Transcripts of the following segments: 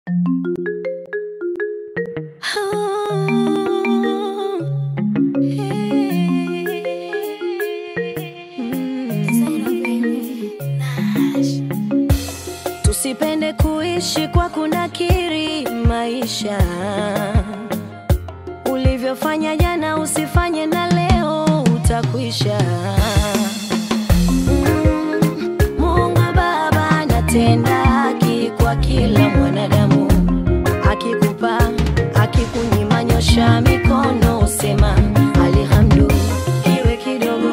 Tusipende kuishi kwa kunakiri maisha. Ulivyofanya jana usifanye na leo utakwisha. Mm, Mungu Baba anatenda haki kwa kila mwanadamu, akikupa akikunyima, nyosha mikono usema alhamdu, iwe kidogo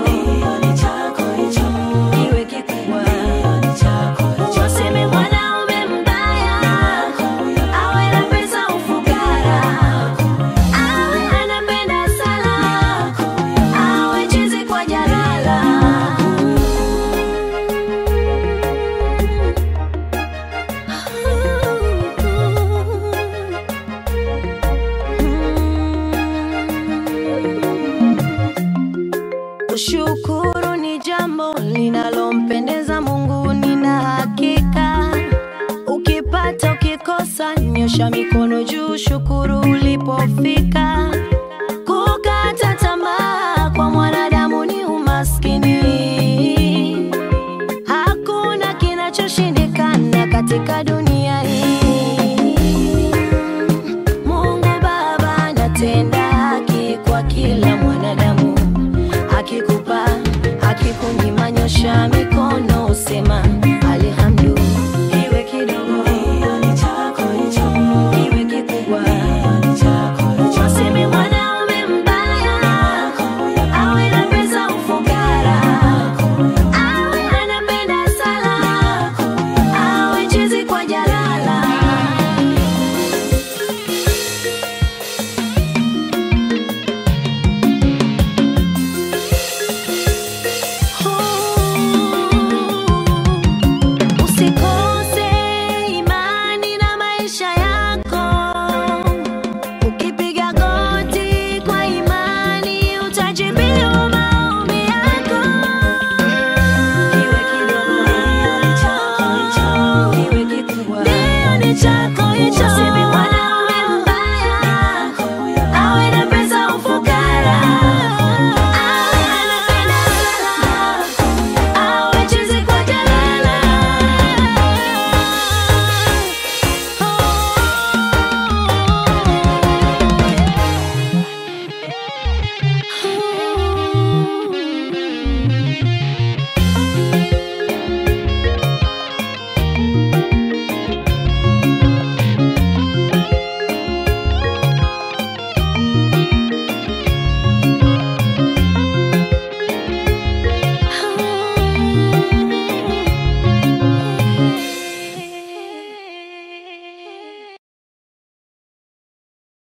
iwe kikubwa Useme mwanaume mbaya awe na pesa ufukara, awe anapenda sala, awe chizi kwa jalala. Kushukuru ni jambo linalompendeza Mungu, nina hakika. Ukipata ukikosa, nyosha mikono juu, shukuru ulipofika. Kukata tamaa kwa mwanadamu ni umaskini. Hakuna kinachoshindikana katika dunia hii. Mungu Baba anatenda haki kwa kila mwanadamu, akikupa akikunyima, nyosha mikono usema alhamdu, iwe kidogo iwe kikubwa. Useme mwanaume mbaya awe na pesa ufukara, awe anapenda sala, awe chizi kwa jalala. Usikose imani na maisha yako. Ukipiga goti kwa imani utajibiwa maombi yako. Iwe kidogo, iwe kikubwa, ndio ni chako hicho.